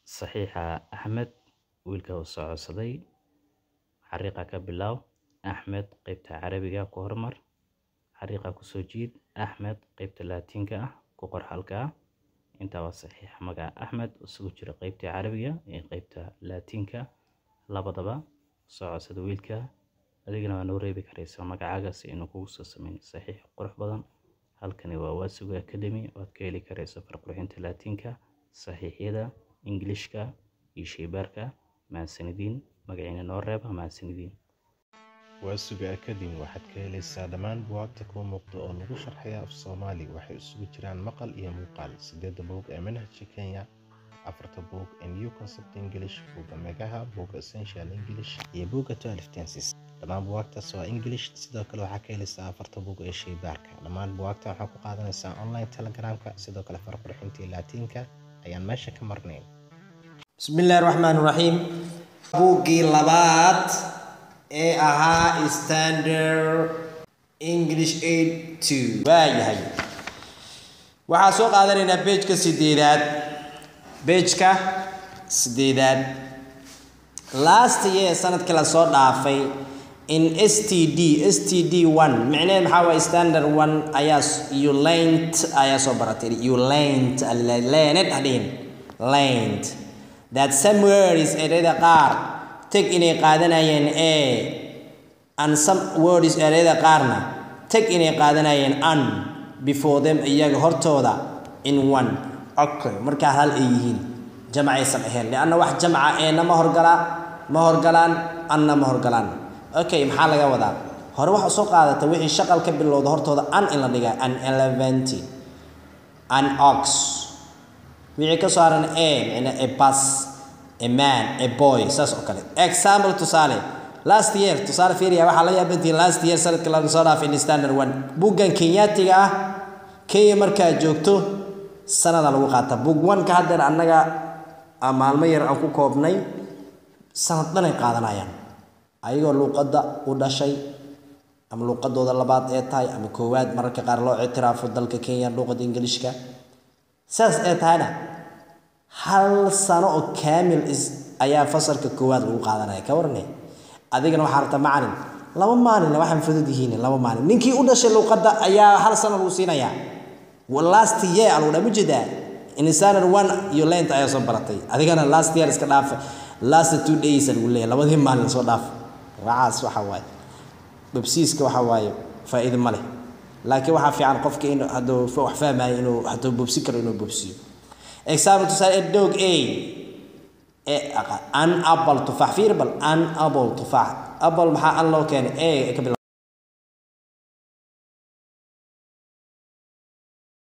saxiixa axmed wiilka uu soo codsaday xariiqa ka bilow axmed qeybta carabiga ku hormar xariiqa kusoo jiid axmed qeybta laatiinka ah ku qor halkaa intaa waa saxiix magaca axmed isugu jira qeybta carabiga iyo qeybta laatiinka labadaba soo codsada wiilka adigana waa noo reebi karaysaa magacaaga si inuu kugu soo sameyn saxiix qurux badan halkani waa waasuga academy waad ka heli karaysa farqurxinta laatiinka saxiixyada ingilishka iyo sheybaarka mahadsanidin magaciina noo reeba mahadsanidin waasuga academy waxaad ka helaysaa dhammaan buwaagta kuu muuqda oo lagu sharxaya af soomaali waxay isugu jiraan maqal iyo muuqaal sideedda buug ee manhajka kenya afarta buug ee new concept english buugga megaha buugga essential english iyo buugga twelve tenses dhammaan buwaagtaas waa english sidoo kale waxaa ka helaysaa afarta buug ee sheybaarka dhammaan buwaagta waxaa ku qaadanaysaa online telegramka sidoo kale farqurxintii laatiinka ayaan meesha ka marnayn bismillaahi raxmaan raxiim buuggii labaad ee ahaa standard english aid two waayahay waxaa soo qaadanaynaa bejka sideedaad bejka sideedaad last year sanadkii lasoo dhaafay in s t d s t d one micneheed maxaa waay standard one ayaa you learned ayaa soo baratay you learned learned hadhihin learned that some words ereyada qaar tag inay qaadanayeen a and some words ereyada qaarna tag inay qaadanayeen an before them iyaga hortooda in one okay markaa hal ay yihiin jamacaysan ahayn lianna wax jamca eena ma horgalaa ma horgalaan anna ma horgalaan okay maxaa laga wadaa hore waxa soo qaadata wixii shaqal ka bilowda hortooda an in la dhigaa an eleventy an ox wixii ka soo haran a micna a bus a man a boy saas oo kale example tusaale last year tusaale fiiriya waxaa la yaabantihiin last year sanadka la soo dhaafay in standard one buggan kenyaatiga ah kenya markaa joogto sanada lagu qaata bug one ka haddeer annaga maalmo yar aan ku koobnay sanad dhanay qaadanayaan ayagoo luuqadda u dhashay ama luuqadooda labaad ee tahay ama koowaad mararka qaar loo ictiraafo dalka kenya luuqadda ingiliishka saas ee tahayna hal sano oo kaamil is ayaa fasalka koowaad lagu qaadanaya ka warne adigana waxaa rabta macalin laba maalin waxaan fudud yihiin laba maalin ninkii u dhashay luuqadda ayaa hal sano lagu siinayaa last year lagu dhaa mujeedaa insanar one iyo lent ayaa soo baratay adigana last year iska dhaafa last two days lagu leeyahay labadii maalin soo dhaaf waxaas waxa waaye babsiiska waxa waaye faa'iido ma leh laakiin waxaa fiican qofka in hadduu wax fahmayo inuu hadduu bobsi karo inuu bobsiyo example tusaale a dog a an apple tufaax fiir bal an apple tufaax apple maxaa an loo keenay a ka bilaab